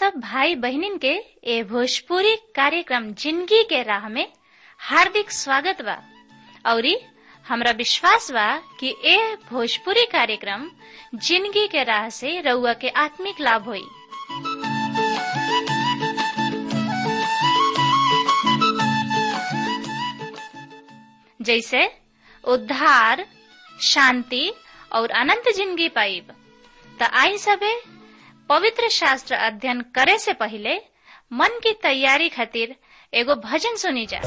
सब भाई बहनिन के ए भोजपुरी कार्यक्रम जिंदगी के राह में हार्दिक स्वागत बा औरी हमरा विश्वास बा कि ए भोजपुरी कार्यक्रम जिंदगी के राह से रउआ के आत्मिक लाभ होई जैसे उद्धार शांति और अनंत जिंदगी पाइब त आई सबे पवित्र शास्त्र अध्ययन करे से पहले मन की तैयारी खातिर एगो भजन सुनी जा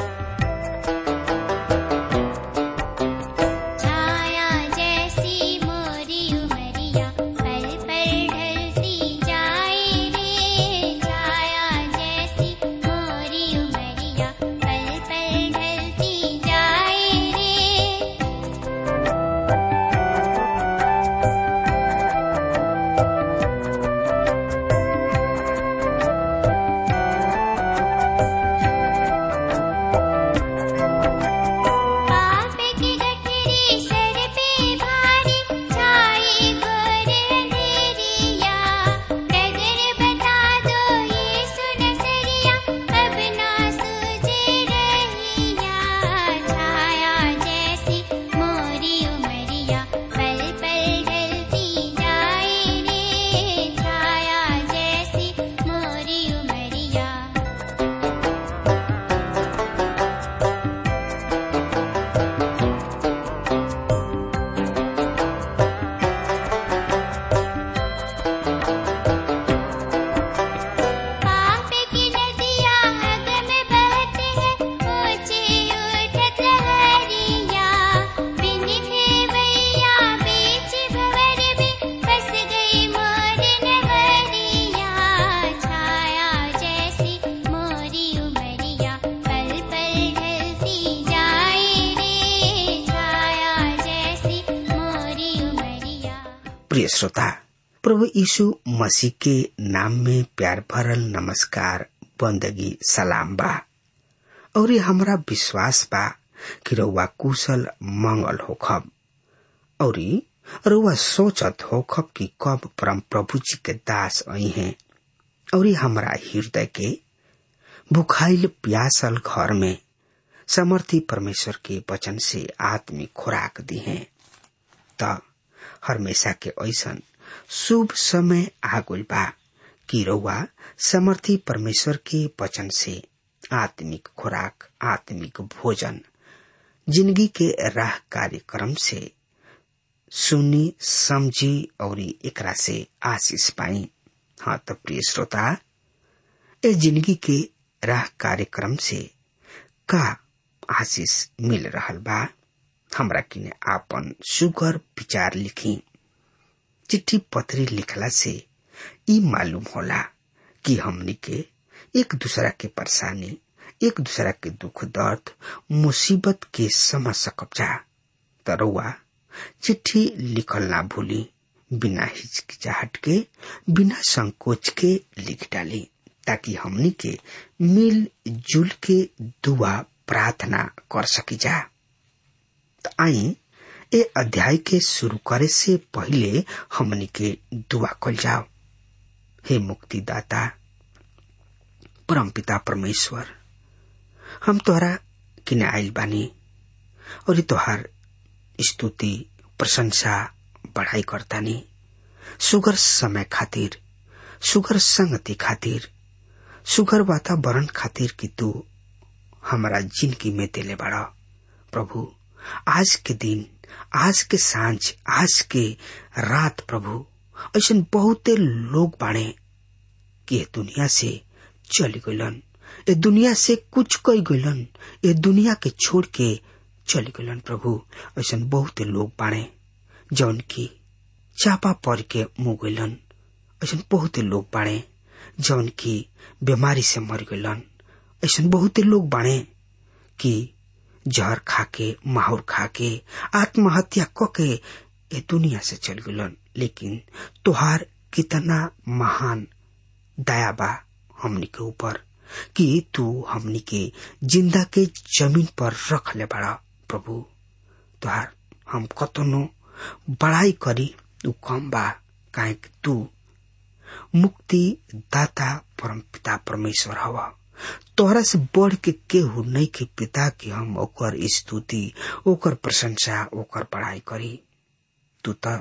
छाया जैसी मोरी उमरिया पल पल ढलती जाए रे छाया जैसी मोरी उमरिया पल पल ढलती जाए रे पाप की गठरी सर पे भारी छाई घोर अंधेरिया डगर बता दो ये सुन सरिया अब ना सूझे रहिया छाया जैसी मोरी उमरिया पल पल ढलती जाए रे छाया जैसी मोरी उमरिया पाप की नदियाँ अग में बहती हैं ऊँची उठत लहरिया बिन खेवैया बीच भंवर में फंस गई मोर नगरिया छाया जैसी मोरी उमरिया पल पल ढलती जाए रे छाया जैसी मोरी उमरिया प्रिय श्रोता प्रभु यीशु मसीह के नाम में प्यार भरल नमस्कार बंदगी सलाम बा और हमरा विश्वास बा कि रउआ कुशल मंगल होखब और रउआ सोचत होखब कि कब परम प्रभु जी के दास आई हैं और हमरा हृदय के भुखाइल प्यासल घर में समर्थी परमेश्वर के वचन से आत्मिक खुराक दी हैं त हमेशा के ऐसन शुभ समय आगुल बा कि रउआ समर्थी परमेश्वर के वचन से आत्मिक खुराक आत्मिक भोजन जिंदगी के राह कार्यक्रम से सुनी समझी और एकरा से आशीष पाई हाँ तो प्रिय श्रोता ए जिंदगी के राह कार्यक्रम से का आशीष मिल रहल बा हमरा किने आपन सुगर विचार लिखी चिट्ठी पत्री लिखला से ई मालूम होला कि हमनी के एक दूसरा के परेशानी एक दूसरा के दुख दर्द मुसीबत के समझ सकब जा तरुआ चिट्ठी लिखल ना भूली बिना हिचकिचाहट के बिना संकोच के लिख डाली ताकि हमनी के मिल जुल के दुआ प्रार्थना कर सकी जा त आई ए अध्याय के शुरू करे से पहले हमनी के दुआ कल जाओ हे मुक्तिदाता परमपिता परमेश्वर हम तोहरा किने आइल बानी और ई तोहार स्तुति प्रशंसा बढ़ाई करतानी सुगर समय खातिर सुगर संगति खातिर सुगर वातावरण खातिर कि तू हमारा जिंदगी में देले बड़ा प्रभु आज के दिन आज के सांझ आज के रात प्रभु ऐसा बहुते लोग बाड़े कि ये दुनिया से चली गइलन ये दुनिया से कुछ कई गइलन ये दुनिया के छोड़ के चली गइलन प्रभु ऐसा बहुते लोग बाड़े जौन की चापा पड़ के मुँह गइलन ऐसा बहुते लोग बाड़े जौन की बीमारी से मर गइलन ऐसा बहुते लोग बाड़े कि जहर खाके माहौर खाके आत्महत्या कके ये दुनिया से चल गलन लेकिन तुहार कितना महान दया बा हमनी के ऊपर कि तू हमनी के जिंदा के जमीन पर रख ले बड़ा प्रभु तुहार हम कतनो बड़ाई करी उ कम बा काहे कि तू मुक्ति दाता परम पिता परमेश्वर हवा तोहरा से बढ़ के केहू नहीं के पिता की हम ओकर स्तुति ओकर प्रशंसा ओकर पढ़ाई करी तू तो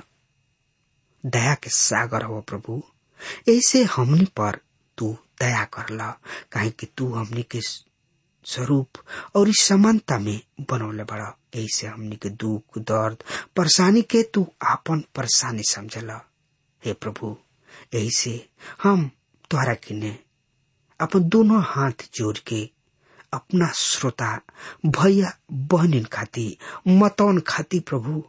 दया के सागर हो प्रभु ऐसे हमनी पर तू दया कर ला काहे कि तू हमनी के स्वरूप और इस समानता में बनौले बड़ा ऐसे हमनी के दुख दर्द परेशानी के तू आपन परेशानी समझला हे प्रभु ऐसे हम तोहरा किने अपन दोनों हाथ जोड़ के अपना श्रोता भैया बहनिन खाती मतौन खाती प्रभु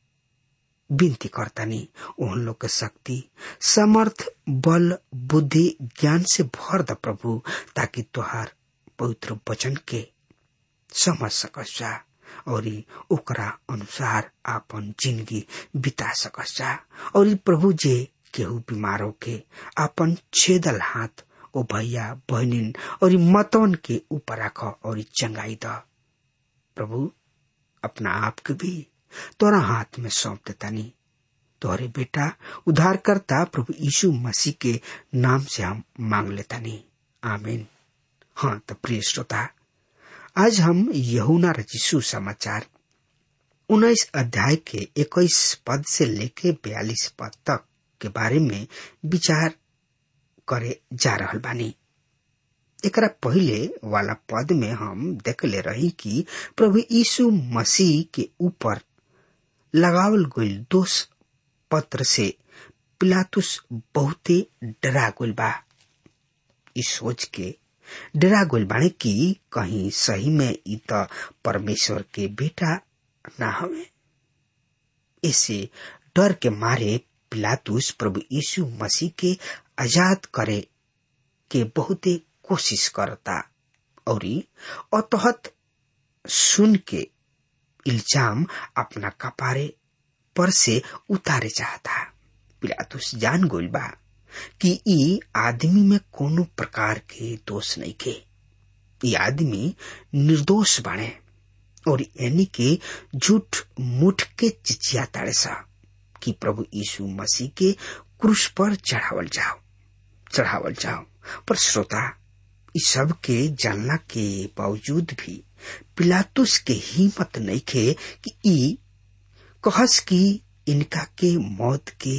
विनती करतानी उन लोग के शक्ति समर्थ बल बुद्धि ज्ञान से भर द प्रभु ताकि तुहार पवित्र वचन के समझ सकस जा और ओकरा अनुसार आपन जिंदगी बिता सकस जा और प्रभु जे केहू बीमार होके आपन छेदल हाथ ओ भैया बहनिन और मतवन के ऊपर रख और चंगाई द प्रभु अपना आप के भी तोरा हाथ में सौंप देतानी तोहरे बेटा उद्धारकर्ता प्रभु यीशु मसीह के नाम से हम मांग लेतानी आमीन हाँ तो प्रिय श्रोता आज हम यहुना रचिसु समाचार उन्नीस अध्याय के इक्कीस पद से लेके बयालीस पद तक के बारे में विचार करे जा रहल बानी एकरा पहले वाला पद में हम देखले रही कि प्रभु यीशु मसीह के ऊपर लगावल गईल दोष पत्र से पिलातुस बहुते डरा गईल बा इस सोच के डरा गईल बाणे कि कहीं सही में ई त परमेश्वर के बेटा ना हवे इसे डर के मारे पिलातुस प्रभु यीशु मसीह के आजाद करे के बहुते कोशिश करता और अतहत सुन के इल्जाम अपना कपारे पर से उतारे चाहता पिलातुस जान गोल बा कि ई आदमी में कोनो प्रकार के दोष नहीं के ये आदमी निर्दोष बने और यानी के झूठ मुठ के चिचिया ताड़े सा कि प्रभु यीशु मसीह के क्रूस पर चढ़ावल जाओ चढ़ावल जाओ पर श्रोता इस सब के जानला के बावजूद भी पिलातुस के हिम्मत नहीं खे कि ई कहस कि इनका के मौत के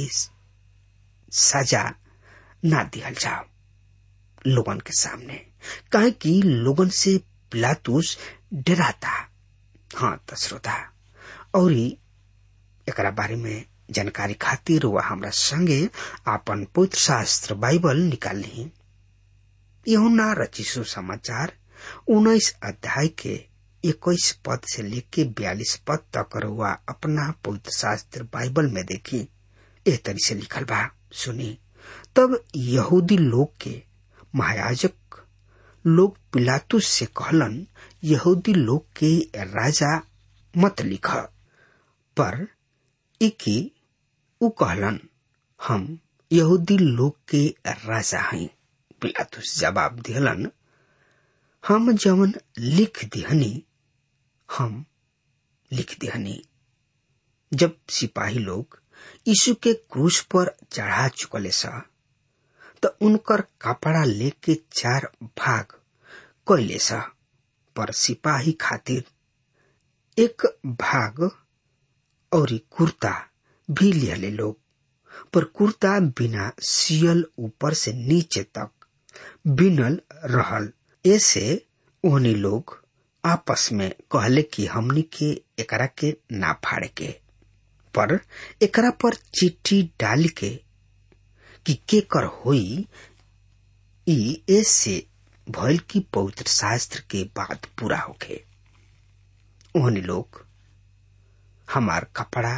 सजा ना दिहल जाओ लोगन के सामने कहे कि लोगन से पिलातुस डराता हाँ त श्रोता और एकरा बारे में जानकारी खातिर वह हमरा संगे आपन पवित्र शास्त्र बाइबल निकाल ली यहुना रचिसु समाचार उन्नीस अध्याय के इक्कीस पद से लेके बयालीस पद तक रुआ अपना पवित्र शास्त्र बाइबल में देखी एह तरी से लिखल बा सुनी तब यहूदी लोग के महायाजक लोग पिलातुस से कहलन यहूदी लोग के राजा मत लिख पर इकी उ कहलन हम यहूदी लोग के राजा हई पिलातुस जवाब दिहलन हम जवन लिख दिहनी हम लिख दिहनी जब सिपाही लोग यीशु के क्रूस पर चढ़ा चुकले सा तो उनकर कपड़ा लेके चार भाग कैले सा पर सिपाही खातिर एक भाग और कुर्ता भी लिहले लोग पर कुर्ता बिना सियल ऊपर से नीचे तक बिनल रहल ऐसे ओहनी लोग आपस में कहले कि हमनी के एकरा के ना फाड़े के पर एकरा पर चिट्ठी डाल के कि के कर होई ई ऐसे भइल की पवित्र शास्त्र के बात पूरा होके ओहनी लोग हमार कपड़ा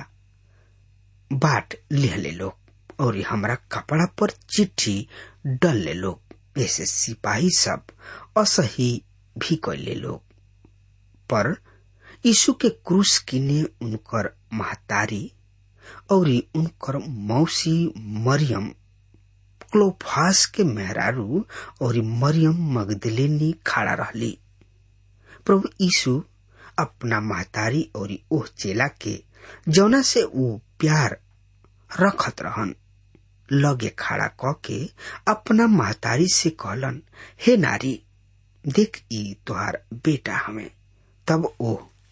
बाट लिहले लोग और हमरा कपड़ा पर चिट्ठी डल ले लोग ऐसे सिपाही सब असही भी कैले लोग पर यीशु के क्रूस किने उनकर महतारी और उनकर मौसी मरियम क्लोफास के मेहरारू और मरियम मगदलेनी खड़ा रहली प्रभु यीशु अपना महतारी और ओह चेला के जौना से वो प्यार रखत रहन लगे खड़ा क के अपना महतारी से कहलन हे नारी देख ई तुहार बेटा हमें तब ओ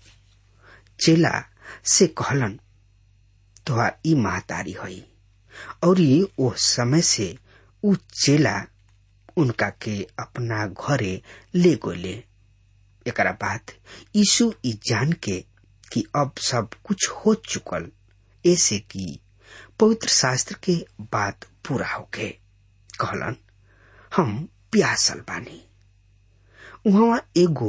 चेला से कहलन तुहार ई महतारी हई और ये ओ समय से उ चेला उनका के अपना घरे ले गोले एकरा बाद यीशु ई जान के कि अब सब कुछ हो चुकल ऐसे कि पवित्र शास्त्र के बात पूरा होके कहलन हम प्यासल बानी वहां एगो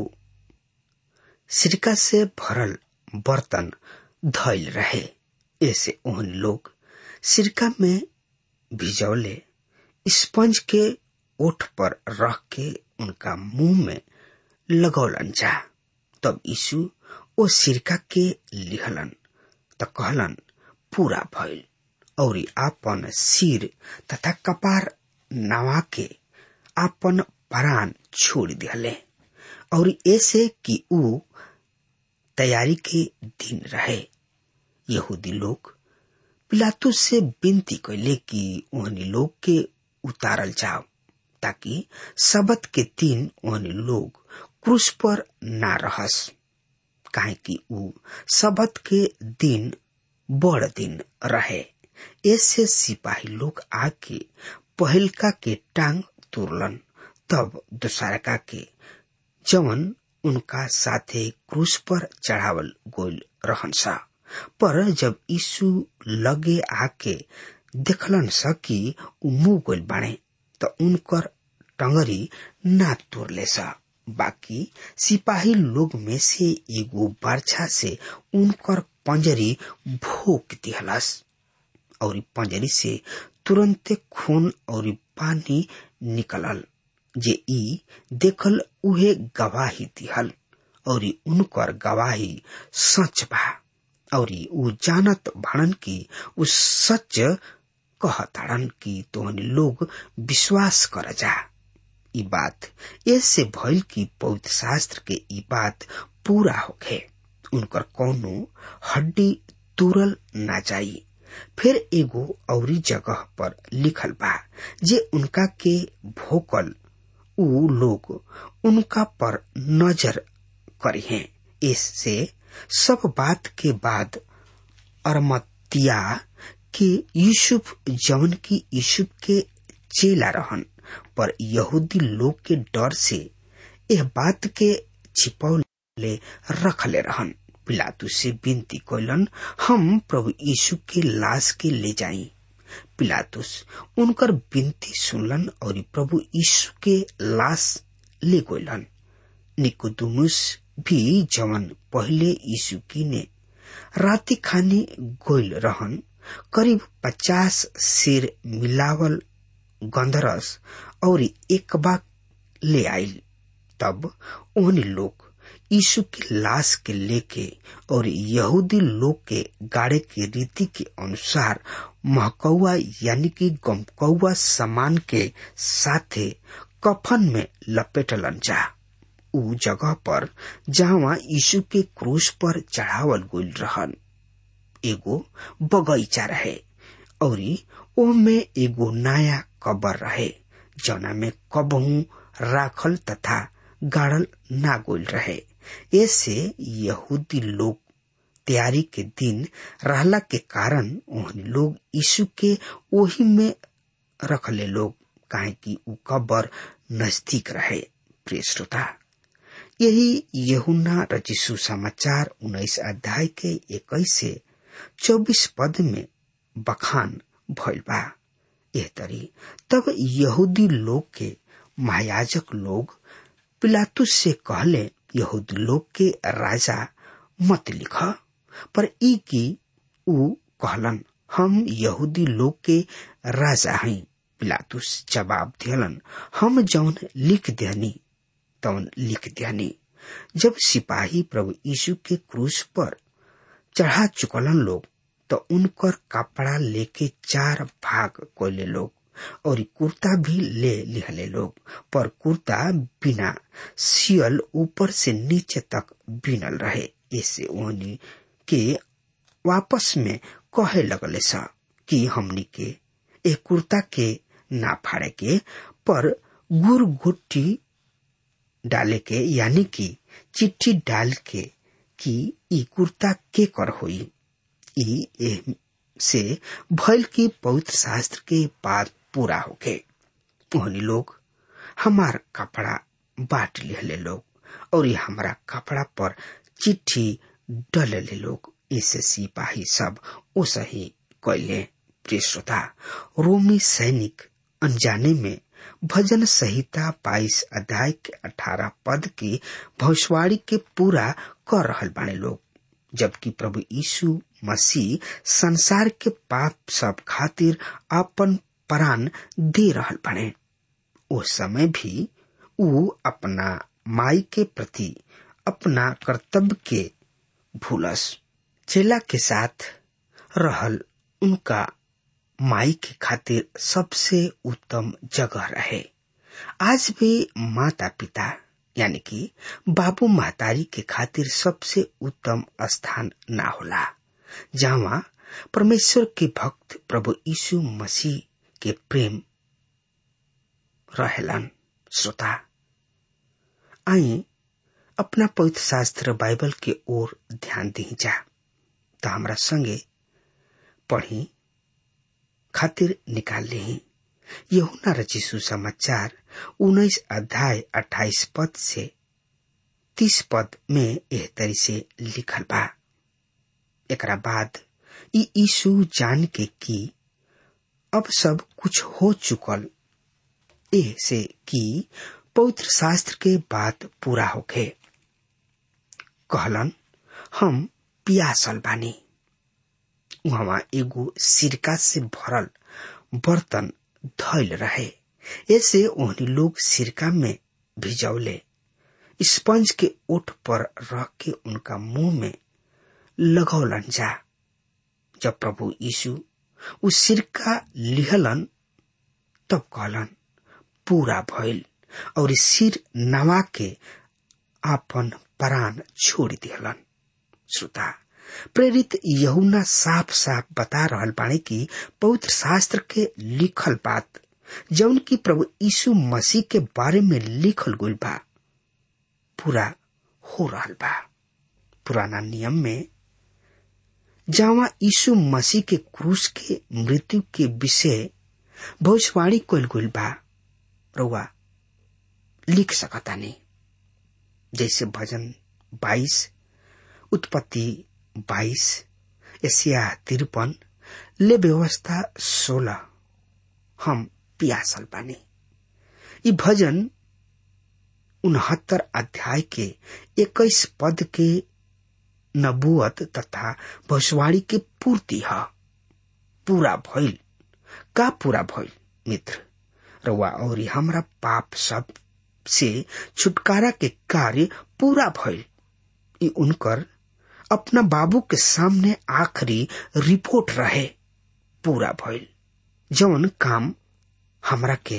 सिरका से भरल बर्तन धैल रहे ऐसे ओहन लोग सिरका में भिजौले स्पंज के ओठ पर रख के उनका मुंह में लगौलन जा तब यीशु ओ सिरका के लिहलन त कहलन पूरा भइल और आपन सिर तथा कपार नवा के आपन प्राण छोड़ दिले और ऐसे कि ऊ तैयारी के दिन रहे यहूदी लोग पिलातुस से विनती कैले कि ओहनी लोग के उतारल जाओ ताकि सबत के दिन ओहनी लोग क्रूस पर ना रहस काहे कि ऊ सबत के दिन बड़ दिन रहे ऐसे सिपाही लोग आके पहलका के टांग तुरलन तब दूसरका के जवन उनका साथे क्रूस पर चढ़ावल गोल रहन सा पर जब यीशु लगे आके देखलन स कि उ मुंह गोल बाणे त उनकर टंगरी ना तोड़ले सा बाकी सिपाही लोग में से एगो बर्छा से उनकर पंजरी भोक दिहलस और पंजरी से तुरंते खून और पानी निकलल जे ई देखल उहे गवाही दिहल और उनकर गवाही सच बा और ऊ जानत भणन की उ सच कहताड़न कि तोहन लोग विश्वास कर जा ई बात ऐसे भइल कि पवित्र शास्त्र के ई बात पूरा होखे उनकर कौनो हड्डी तुरल ना जाई फिर एगो औरी जगह पर लिखल बा जे उनका के भोकल ऊ लोग उनका पर नजर करी हैं इससे सब बात के बाद अरमतिया के यूसुफ जवन की यूसुफ के चेला रहन पर यहूदी लोग के डर से यह बात के छिपौले रखले रहन पिलातु से विनती कैलन हम प्रभु यीशु के लाश के ले जाई पिलातुस उनकर विनती सुनलन और प्रभु यीशु के लाश ले गलन निकोदुमुस भी जवन पहले यीशु की ने राति खानी गोल रहन करीब पचास सिर मिलावल गंधरस और एक बाग ले आयल तब उन लोग यीशु की लाश के लेके और यहूदी लोग के गाड़े की रीति के अनुसार महकौआ यानी कि गमकौआ सामान के साथे कफन में लपेटलन जा उ जगह पर जहाँ यीशु के क्रूस पर चढ़ावल गईल रहन एगो बगीचा रहे और ओमे एगो नया कबर रहे जौना में कबहू राखल तथा गाड़ल ना गोल रहे ऐसे यहूदी लोग तैयारी के दिन रहला के कारण उन लोग यीशु के ओही में रखले लोग काहे कि उ कबर नजदीक रहे प्रिय श्रोता यही यहुना रचिसु समाचार उन्नीस अध्याय के इक्कीस से चौबीस पद में बखान भइल बा एह तरी तब यहूदी लोग के महायाजक लोग पिलातुस से कहले यहूदी लोग के राजा मत लिख पर ई की ऊ कहलन हम यहूदी लोग के राजा हई पिलातुस जवाब दियलन हम जौन लिख देनी तौन लिख देनी जब सिपाही प्रभु यीशु के क्रूस पर चढ़ा चुकलन लोग तो उनकर कपड़ा लेके चार भाग कोले लोग और कुर्ता भी ले लिहले लोग पर कुर्ता बिना सियल ऊपर से नीचे तक बिनल रहे इससे ओनी के वापस में कहे लगले सा कि हमनी के ए कुर्ता के ना फाड़े के पर गुर गुट्टी डाले के यानी कि चिट्ठी डाल के कि ई कुर्ता के कर होई ई ए से भइल की पवित्र शास्त्र के बात पूरा होके ओहनी लोग हमार कपड़ा बांट लिहले लोग और ये हमारा कपड़ा पर चिट्ठी डलले लोग इसे सिपाही सब ओसही कैले प्रिय श्रोता रोमी सैनिक अनजाने में भजन संहिता बाईस अध्याय के अठारह पद की भविष्यवाणी के पूरा कर रहल बाने लोग जबकि प्रभु यीशु मसीह संसार के पाप सब खातिर अपन प्राण दे रहल बाने उस समय भी ऊ अपना माई के प्रति अपना कर्तव्य के भूलस चेला के साथ रहल उनका माई के खातिर सबसे उत्तम जगह रहे आज भी माता पिता यानी कि बाबू महतारी के खातिर सबसे उत्तम स्थान ना होला जहाँ परमेश्वर के भक्त प्रभु यीशु मसीह के प्रेम रहेलन श्रोता आई अपना पवित्र शास्त्र बाइबल के ओर ध्यान दी जा तो हमरा संगे पढ़ी खातिर निकाल ली यहुना रची सुसमाचार उन्नीस अध्याय अट्ठाईस पद से तीस पद में एह तरी से लिखल बा एकरा बाद ई यीशु जान के कि अब सब कुछ हो चुकल एह से कि पवित्र शास्त्र के बात पूरा होखे कहलन हम पियासल बानी वहां एगो सिरका से भरल बर्तन धैल रहे ऐसे ओहनी लोग सिरका में भिजौले स्पंज के ओठ पर रख के उनका मुंह में लगौलन जा जब प्रभु यीशु उस सिरका लिहलन तब कहलन पूरा भइल और सिर नवा के आपन प्राण छोड़ दिहलन श्रोता प्रेरित यहुना साफ साफ बता रहल बाणी कि पवित्र शास्त्र के लिखल बात जौन की प्रभु यीशु मसीह के बारे में लिखल गइल बा पूरा हो रहल बा पुराना नियम में जहाँ यीशु मसीह के क्रूस के मृत्यु के विषय भविष्यवाणी कल गइल बा रउआ लिख सकता नहीं जैसे भजन बाईस उत्पत्ति बाईस एशिया तिरपन ले व्यवस्था सोलह हम पियासल बानी ई भजन उनहत्तर अध्याय के इक्कीस पद के नबुअत तथा भविष्यवाणी के पूर्ति है पूरा भइल का पूरा भइल मित्र रउआ और हमरा पाप सब से छुटकारा के कार्य पूरा भइल ई उनकर अपना बाबू के सामने आखिरी रिपोर्ट रहे पूरा भइल जौन काम हमरा के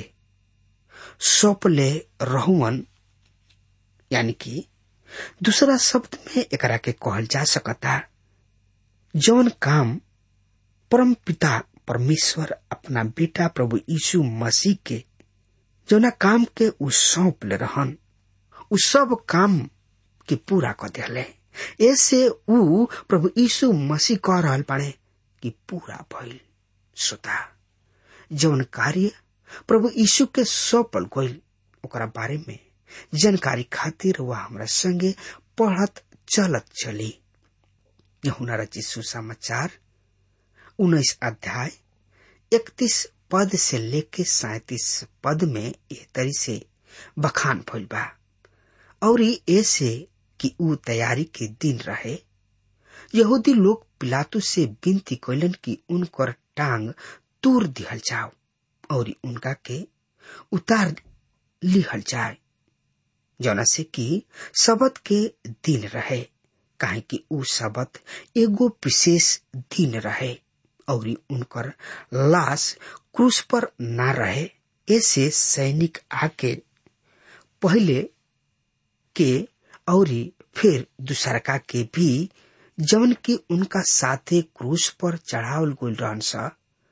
सौंपले रहुअन यानी कि दूसरा शब्द में एकरा के कहल जा सकता जौन काम परम पिता परमेश्वर अपना बेटा प्रभु यीशु मसीह के जौना काम के उ सौंप ले रहन उ सब काम के पूरा कर दिले ऐसे उ प्रभु यीशु मसीह कह रहल बाड़े कि पूरा भइल श्रोता जौन कार्य प्रभु यीशु के सौंपल गइल ओकरा बारे में जानकारी खातिर वह हमरा संगे पढ़त चलत चली यहुना रचित सुसमाचार उन्नीस अध्याय इकतीस पद से लेके सैतीस पद में एह तरी से बखान भइल बा और ऐसे कि ऊ तैयारी के दिन रहे यहूदी लोग पिलातु से विनती कैलन कि उनकर टांग तूर दिहल जाओ और उनका के उतार लिहल जाए जौना से कि शबद के दिन रहे काहे कि ऊ शबद एगो विशेष दिन रहे और उनकर लाश क्रूस पर ना रहे ऐसे सैनिक आके पहले के और फिर दूसरका के भी जवन की उनका साथे क्रूस पर चढ़ावल गइल रहन सा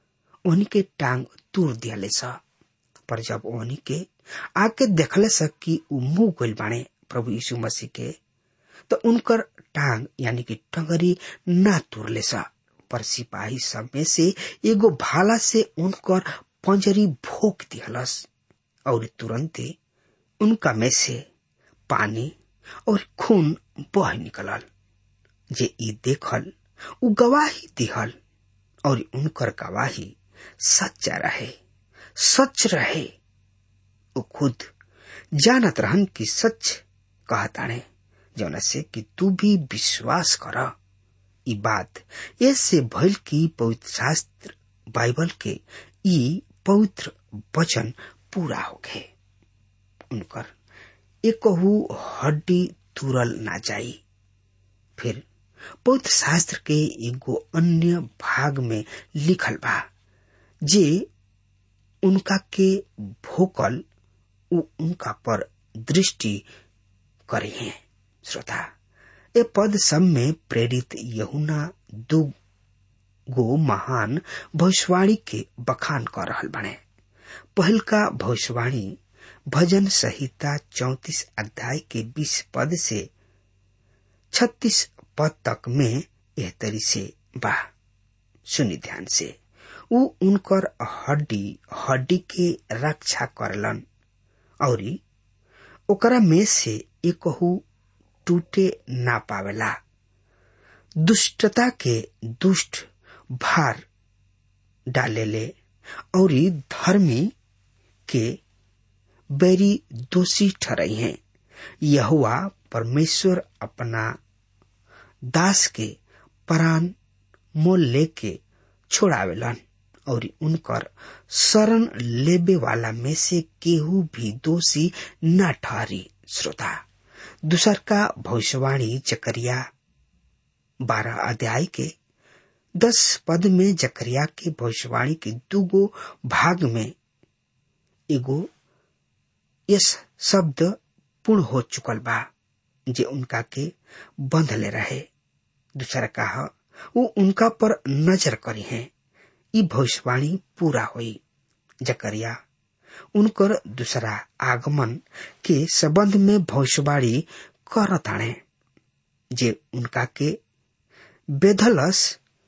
ओहनी के टांग तोड़ दियाले स पर जब ओहनी के आके देखले स कि उ मुंह गइल बाणे प्रभु यीशु मसीह के तो उनकर टांग यानी कि टंगरी ना तोड़ले स पर सिपाही सब में से एगो भाला से उनकर पंजरी भोक दिहलस और तुरंते उनका में से पानी और खून बह निकलल जे ई देखल उ गवाही दिहल और उनकर गवाही सच्चा रहे सच रहे उ खुद जानत रहन कि सच कहताणे जौना से कि तू भी विश्वास कर ई बात ऐसे भइल कि पवित्र शास्त्र बाइबल के ई पवित्र वचन पूरा हो गए उनकर एकहू हड्डी तुरल ना जाई फिर पवित्र शास्त्र के एगो अन्य भाग में लिखल बा जे उनका के भोकल उ उनका पर दृष्टि करे हैं श्रोता ए पद सब में प्रेरित यहुना दो गो महान भविष्यवाणी के बखान कर रहल बने पहल का भविष्यवाणी भजन संहिता चौतीस अध्याय के बीस पद से छत्तीस पद तक में यह तरी से बा सुनी ध्यान से उ उनकर हड्डी हड्डी के रक्षा करलन और ओकरा में से एकहू टूटे ना पावेला दुष्टता के दुष्ट भार डालेले और धर्मी के बैरी दोषी ठहराई हैं यहुआ परमेश्वर अपना दास के प्राण मोल लेके छोड़ावेलन और उनकर शरण लेबे वाला में से केहू भी दोषी न ठहरी श्रोता दूसर का भविष्यवाणी जकरिया बारह अध्याय के दस पद में जकरिया के भविष्यवाणी के दूगो भाग में एगो यस शब्द पूर्ण हो चुकल बा जे उनका के बंधले रहे दूसरा कहा वो उनका पर नजर करी है ई भविष्यवाणी पूरा हुई जकरिया उनकर दूसरा आगमन के संबंध में भविष्यवाणी करताणे जे उनका के बेधलस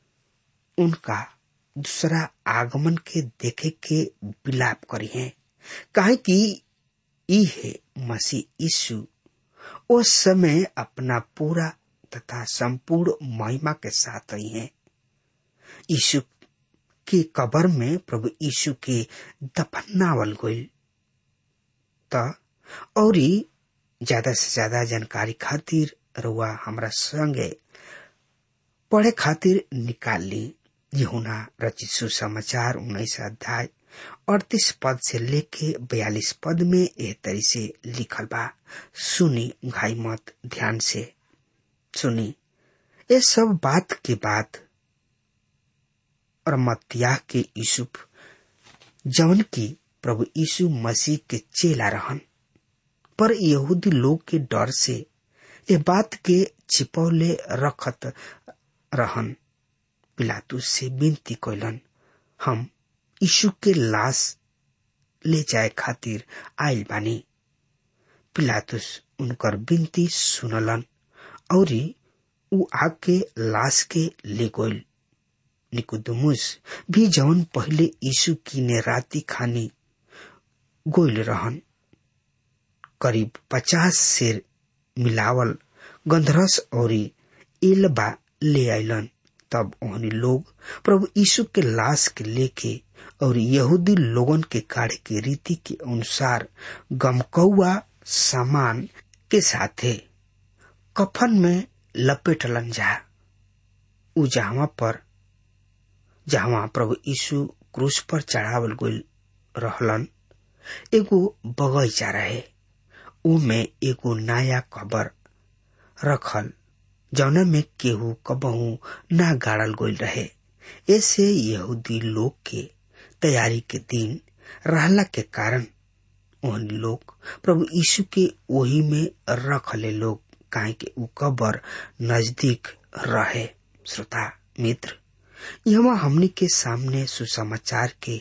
उनका दूसरा आगमन के देखे के विलाप करी है काहे कि ई है मसीह यीशु उस समय अपना पूरा तथा संपूर्ण महिमा के साथ आई है यीशु के कबर में प्रभु यीशु के दफनावल गई त और ज्यादा से ज्यादा जानकारी खातिर रुआ हमरा संगे पढ़े खातिर निकाल ली यहुना रचित सुसमाचार उन्नीस अध्याय अड़तीस पद से लेके बयालीस पद में एह तरी से लिखल बा सुनी घाई मत ध्यान से सुनी ये सब बात के बाद और मत्याह के यूसुफ जवन की प्रभु यीशु मसीह के चेला रहन पर यहूदी लोग के डर से ये बात के छिपौले रखत रहन पिलातुस से विनती कैलन हम यीशु के लाश ले जाए खातिर आयल बानी पिलातुस उनकर विनती सुनलन और उ आके लाश के ले गइल निकुदमुस भी जवन पहले यीशु की ने राती खानी गोइल रहन करीब पचास शेर मिलावल गंधरस और एलबा ले आइलन तब ओहनी लोग प्रभु यीशु के लाश के लेके और यहूदी लोगन के काढ़े के रीति के अनुसार गमकौआ सामान के साथे कफन में लपेटलन जा उ जहां पर जहां प्रभु यीशु क्रूस पर चढ़ावल गइल रहलन एगो बगैचा रहे ऊ में एगो नया कबर रखल जौना में केहू कबहू ना गाड़ल गइल रहे ऐसे यहूदी लोग के तैयारी के दिन रहला के कारण उन लोग प्रभु यीशु के वही में रख ले लोग काहे के ऊ कबर नजदीक रहे श्रोता मित्र यहाँ हमनी के सामने सुसमाचार के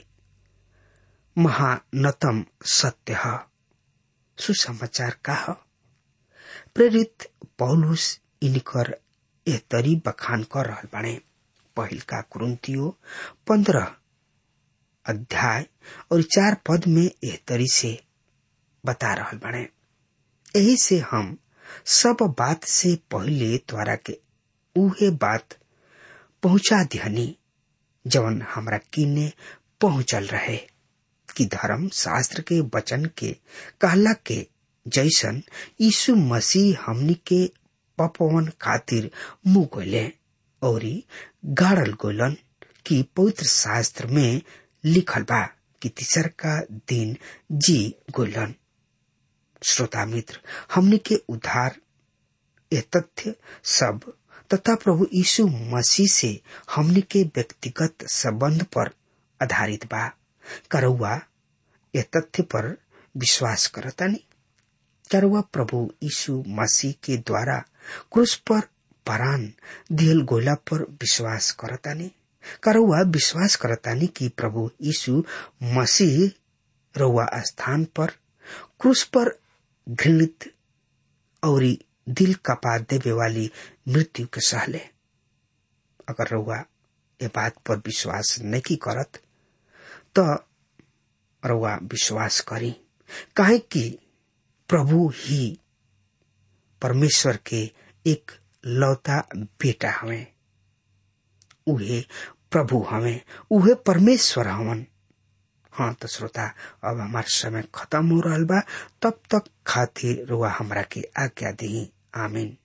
महानतम सत्य है सुसमाचार का है प्रेरित पौलुस इनकर एह तरी बखान कर रहल बाणे पहिल का कुरुंतियो पंद्रह अध्याय और चार पद में एह तरी से बता रहल बाणे यही से हम सब बात से पहले द्वारा के उहे बात पहुंचा दिहनी जवन हमरा किने पहुंचल रहे कि धर्म शास्त्र के वचन के कहला के जैसन यीशु मसीह हमनी के पपवन खातिर मुंह गोले और गाड़ल गोलन कि पवित्र शास्त्र में लिखल बा कि तीसर का दिन जी गोलन श्रोता मित्र हमनी के उद्धार ये तथ्य सब तथा प्रभु यीशु मसीह से हमनी के व्यक्तिगत संबंध पर आधारित बा करौआ ये तथ्य पर विश्वास करतानी करवा प्रभु यीशु मसीह के द्वारा क्रूस पर परान दियल गोला पर विश्वास करतानी करौआ विश्वास करतानी कि प्रभु यीशु मसीह रउआ स्थान पर क्रूस पर घृणित और दिल कपा देवे वाली मृत्यु के सहले अगर रउआ ये बात पर विश्वास नहीं करत तो रउआ विश्वास करी काहे कि प्रभु ही परमेश्वर के एक लौता बेटा हवे उहे प्रभु हवे उहे परमेश्वर हवन हाँ तो श्रोता अब हमार समय खत्म हो रहा बा तब तक खातिर रुआ हमरा के आज्ञा दी आमीन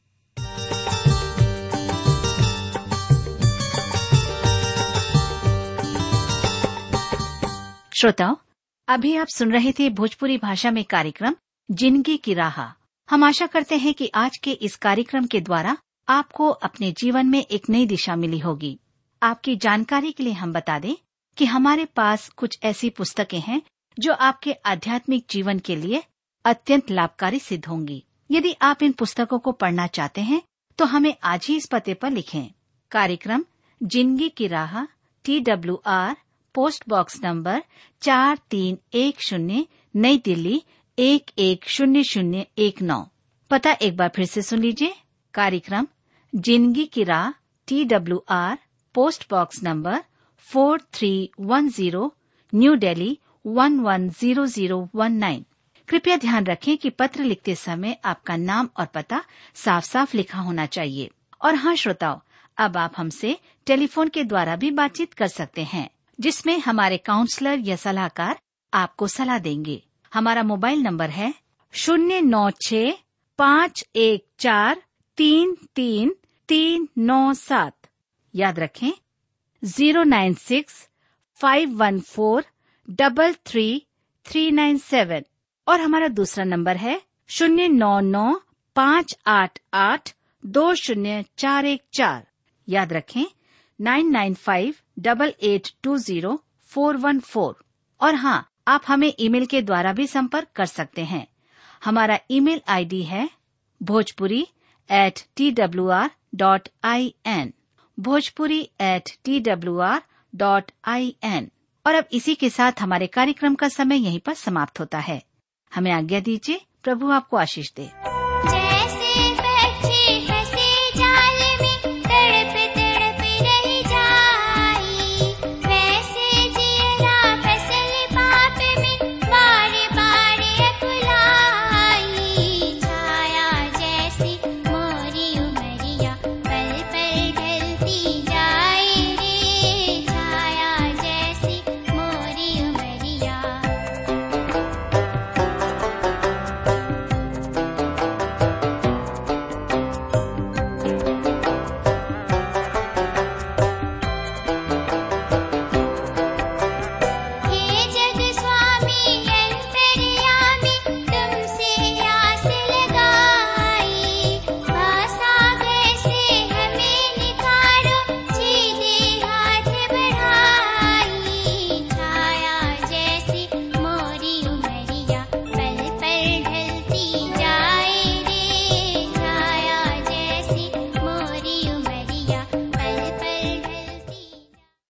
श्रोताओं अभी आप सुन रहे थे भोजपुरी भाषा में कार्यक्रम जिंदगी की राह हम आशा करते हैं कि आज के इस कार्यक्रम के द्वारा आपको अपने जीवन में एक नई दिशा मिली होगी आपकी जानकारी के लिए हम बता दें कि हमारे पास कुछ ऐसी पुस्तकें हैं जो आपके आध्यात्मिक जीवन के लिए अत्यंत लाभकारी सिद्ध होंगी यदि आप इन पुस्तकों को पढ़ना चाहते हैं तो हमें आज ही इस पते पर लिखें कार्यक्रम जिंदगी की राह T W R post box number चार तीन एक शून्य नई दिल्ली एक एक शून्य शून्य एक नौ पता एक बार फिर से सुन लीजिए कार्यक्रम जिंदगी की राह T W R post box number four three one zero New Delhi one one zero zero one nine कृपया ध्यान रखें कि पत्र लिखते समय आपका नाम और पता साफ साफ लिखा होना चाहिए और हाँ श्रोताओं अब आप हमसे टेलीफोन के द्वारा भी बातचीत कर सकते हैं जिसमें हमारे काउंसलर या सलाहकार आपको सलाह देंगे हमारा मोबाइल नंबर है शून्य नौ छ पाँच एक चार तीन तीन तीन नौ सात याद रखें zero nine six five one four double three three nine seven और हमारा दूसरा नंबर है शून्य नौ नौ पाँच आठ आठ दो शून्य चार एक चार याद रखें nine nine five double eight two zero four one four और हाँ आप हमें ईमेल के द्वारा भी संपर्क कर सकते हैं हमारा ईमेल आईडी है Bhojpuri at T W R dot I N Bhojpuri at T W R dot I N और अब इसी के साथ हमारे कार्यक्रम का समय यहीं पर समाप्त होता है हमें आज्ञा दीजिए प्रभु आपको आशीष दे